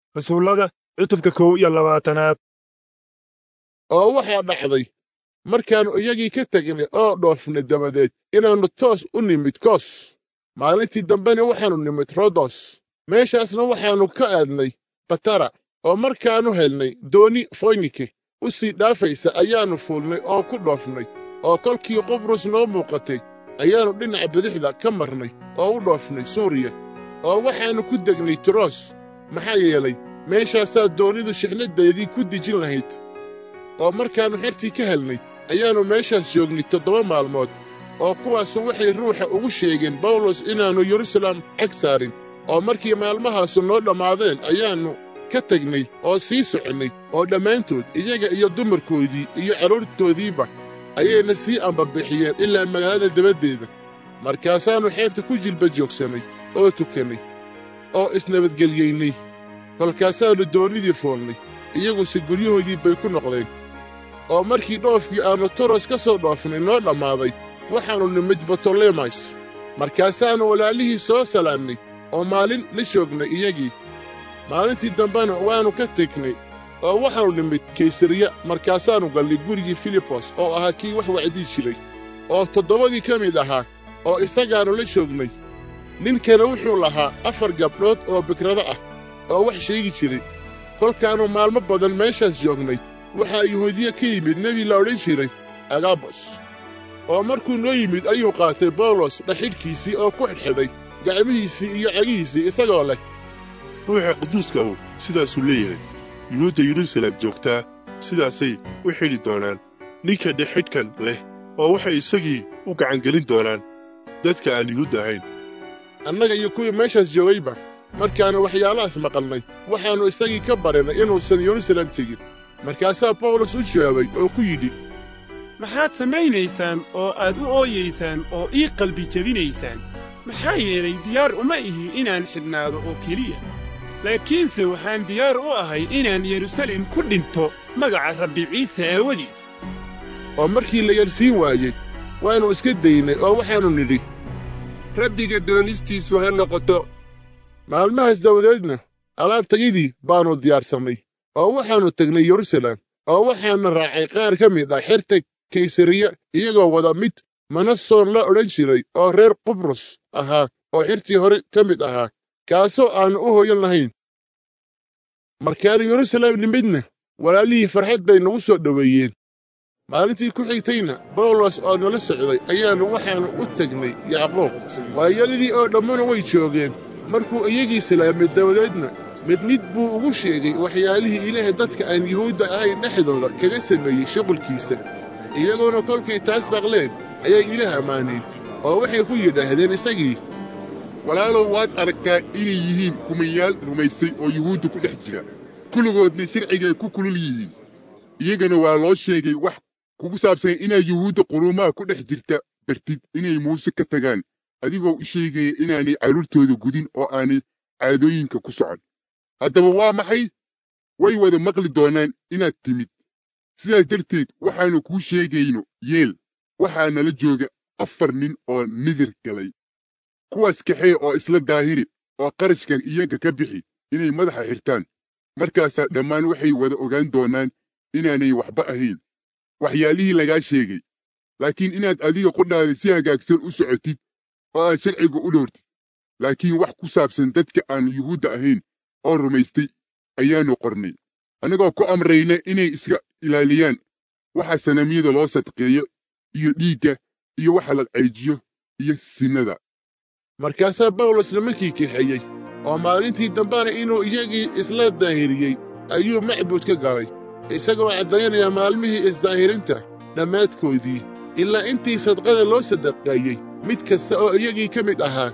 rasuullada cutubka kow iyo labaatanaad oo waxaa dhacday markaannu iyagii ka tegnay oo dhoofnay dabadeed inaannu toos u nimid kos maalintii dambena waxaannu nimid rodos meeshaasna waxaannu ka aadnay batara oo markaannu helnay dooni foynike u sii dhaafaysa ayaannu fuulnay oo ku dhoofnay oo kolkii qubrus noo muuqatay ayaannu dhinaca bidixda ka marnay oo u dhoofnay suuriya oo waxaannu ku degnay tiros maxaa yeelay meeshaasaa doonidu shixnaddeedii ku dejin lahayd oo markaannu xertii ka helnay ayaannu meeshaas joognay toddoba maalmood oo kuwaasu waxay ruuxa ugu sheegeen bawlos inaannu yeruusaalem cag saarin oo markii maalmahaasu noo dhammaadeen ayaannu ka tegnay oo sii soconnay oo dhammaantood iyaga iyo dumarkoodii iyo carruurtoodiiba ayayna sii ambabixiyeen ilaa magaalada dabaddeeda markaasaannu xeebta ku jilba joogsannay oo tukannay oo isnabadgelyaynay kolkaasaannu doonnidii foolnay iyaguse guryahoodii bay ku noqdeen oo markii dhoofkii aannu toros ka soo dhoofnay noo dhammaaday waxaannu nimid batolemas markaasaannu walaalihii soo salaannay oo maalin la joognay iyagii maalintii dambena waannu ka tegnay oo waxaannu nimid kaysariya markaasaannu gallay gurigii filibos oo ahaa kii wax wacdii jiray oo toddobadii ka mid ahaa oo isagaannu la joognay ninkana wuxuu lahaa afar gabdhood oo bikrado ah oo wax sheegi jiray kolkaannu maalmo badan meeshaas joognay waxaa yuhuudiya ka yimid nebi la odhan jiray agabos oo markuu noo yimid ayuu qaatay bawlos dhaxidhkiisii oo ku xidhxidhay gacmihiisii iyo cagihiisii isagoo leh ruuxa quduuska ahu sidaasuu leeyahay yuhuudda yeruusaalem joogtaa sidaasay u xidhi doonaan ninka dhexidhkan leh oo waxay isagii u gacangelin doonaan dadka aan yuhuudda ahayn annaga iyo kuwii meeshaas joogayba markaannu waxyaalahaas maqalnay waxaannu isagii ka barinay inuusan yeruusaalem tegin markaasaa bawlos u jawaabay oo ku yidhi maxaad samaynaysaan oo aad u ooyaysaan oo ii qalbi jebinaysaan maxaa yeelay diyaar uma ihi inaan xidhnaado oo keliya laakiinse waxaan diyaar u ahay inaan yeruusaalem ku dhinto magaca rabbi ciise aawadiis oo markii la yarsiin waayey waannu iska daynay oo waxaannu nidhi rabbiga doonistiisu ha noqoto maalmahaas dabadeedna alaabtayadii baannu diyaarsannay oo waxaannu tegnay yeruusaalem oo waxaana raacay qaar ka mid ah xerta kaysariya iyagoo wada mid manasoon la odhan jiray oo reer qubrus ahaa oo xertii hore ka mid ahaa kaasoo aannu u hoyan lahayn markaannu yeruusaalem nimidna walaalihii farxad bay nagu soo dhoweeyeen maalintii ku xigtayna bawlos oo nala socday ayaannu waxaannu u tegnay yacquub waayadadii oo dhammuna way joogeen markuu iyagii salaamay dabadeedna mid mid buu ugu sheegay waxyaalihii ilaahay dadka aan yuhuudda ahayn dhexdooda kaga sameeyey shuqulkiisa iyagoona kolkay taas maqleen ayay ilaah ammaaneen oo waxay ku yidhaahdeen isagii walaalow waad aragtaa inay yihiin kumayaal rumaysay oo yuhuudda ku dhex jira kulligoodna sharcigay ku kulul yihiin iyagana waa loo sheegay wax kugu saabsan inaa yuhuudda quruumaha ku dhex jirta bartid inay muuse ka tagaan adigoo u sheegaya inaanay carruurtooda gudin oo aanay caadooyinka ku socon haddaba waa maxay way wada maqli doonaan inaad timid sidaas darteed waxaannu kuu sheegayno yeel waxaa nala jooga afar nin oo nidir galay kuwaas kaxee oo isla daahiri oo qarashka iyaga ka bixi inay madaxa xirtaan markaasaa dhammaan waxay wada ogaan doonaan inaanay waxba ahayn waxyaalihii lagaa sheegay laakiin inaad adiga qudhaada si hagaagsan u socotid oo aad sharciga u dhowrtid laakiin wax ku saabsan dadka aan yuhuudda ahayn oo rumaystay ayaannu qornay annagoo ku amrayna inay iska ilaaliyaan waxa sanamyada loo sadqeeyo iyo dhiigga iyo waxa la cayjiyo iyo sinnada markaasaa bawlos nimankii kaxeeyey oo maalintii dambena inuu iyagii isla daahiriyey ayuu macbud ka galay isagoo caddaynaya maalmihii isdaahirinta dhammaadkoodii ilaa intii sadqada loo sadaqeeyey mid kasta oo iyagii ka mid ahaa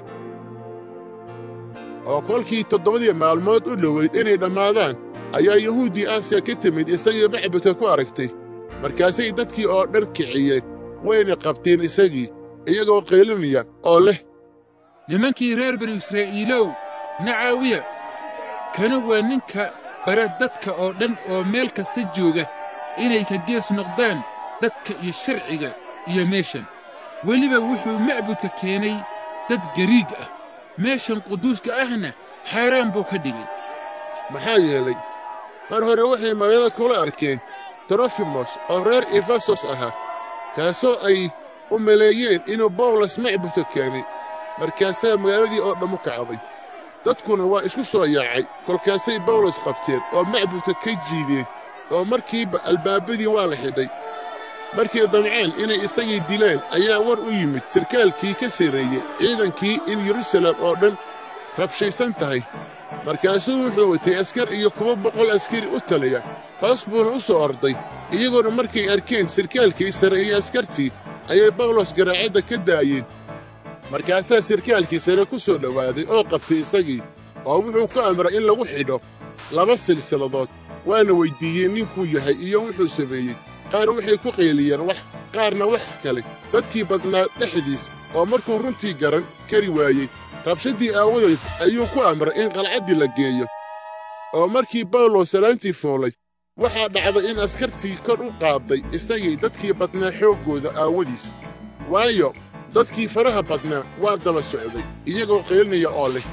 oo kolkii toddobadii maalmood u dhoweyd inay dhammaadaan ayaa yuhuuddii aasiya ka timid isagii macbudka ku aragtay markaasay dadkii oo dhan kiciyeen wayna qabteen isagii iyagoo qaylinaya oo leh nimankii reer banu israa'iilow nacaawiya kana waa ninka bara dadka oo dhan oo meel kasta jooga inay ka gees noqdaan dadka iyo sharciga iyo meeshan weliba wuxuu macbudka keenay dad gariig ah meeshan quduuska ahna xaaraan buu ka dhigay maxaa yeelay mar hore waxay magaalada kula arkeen trofimos oo reer efesos ahaa kaasoo ay u maleeyeen inuu bawlos macbudka keenay markaasaa magaaladii oo dhammu kacday dadkuna waa isku soo yaacay kolkaasay bawlos qabteen oo macbudka ka jiideen oo markiiba albaabadii waa la xidhay markay damceen inay isagii dilaan ayaa war u yimid sarkaalkii ka sarreeyey ciidankii in yeruusaalem oo dhan rabshaysan tahay markaasuu wuxuu watay askar iyo kuwa boqol askari u taliya hoos buuna u soo orday iyagoona markay arkeen sarkaalkii sare iyo askartii ayay bawlos garaacadda ka daayeen markaasaa sarkaalkii sare ku soo dhowaaday oo qabtay isagii oo wuxuu ku amray in lagu xidho laba silsiladood waana weyddiiyeen ninkuu yahay iyo wuxuu sameeyey qaar waxay ku qayliyeen wax qaarna wax kale dadkii badnaa dhexdiis oo markuu runtii garan kari waayey rabshaddii aawadeed ayuu ku amray in qalcaddii la geeyo oo markii bawlos salaantii fuulay waxaa dhacday in askartii kor u qaadday isagii dadkii badnaa xooggooda aawadiis waayo dadkii faraha badnaa waa daba socday iyagoo qaylinaya oo leh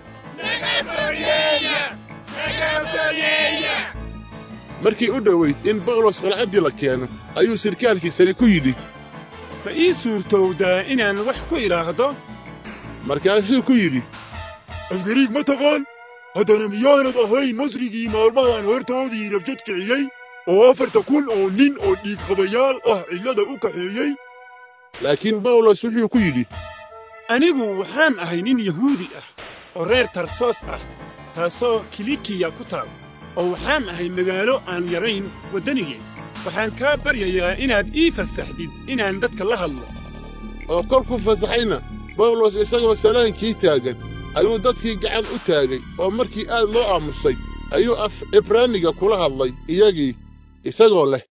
markii u dhowayd in bawlos qalcaddii la keeno ayuu sarkaalkii sare ku yidhi ma ii suurtowdaa inaan wax ku idhaahdo markaasuu ku yidhi afgariig ma taqaan haddana miyaanad ahayn masrigii maalmahan hortoodii rabshad kiciyey oo afarta kun oo nin oo dhiigqabayaal ah cillada u kaxeeyey laakiin bawlos wuxuu ku yidhi anigu waxaan ahay nin yahuudi ah oo reer tarsoos ah taasoo kilikiya ku taal oo waxaan ahay magaalo aan yarayn waddanigeen waxaan kaa baryayaa inaad ii fasaxdid inaan dadka la hadlo oo kolkuu fasaxayna bawlos isagoo salaankii taagan ayuu dadkii gacan u taagay oo markii aad loo aamusay ayuu af cibraaniga kula hadlay iyagii isagoo leh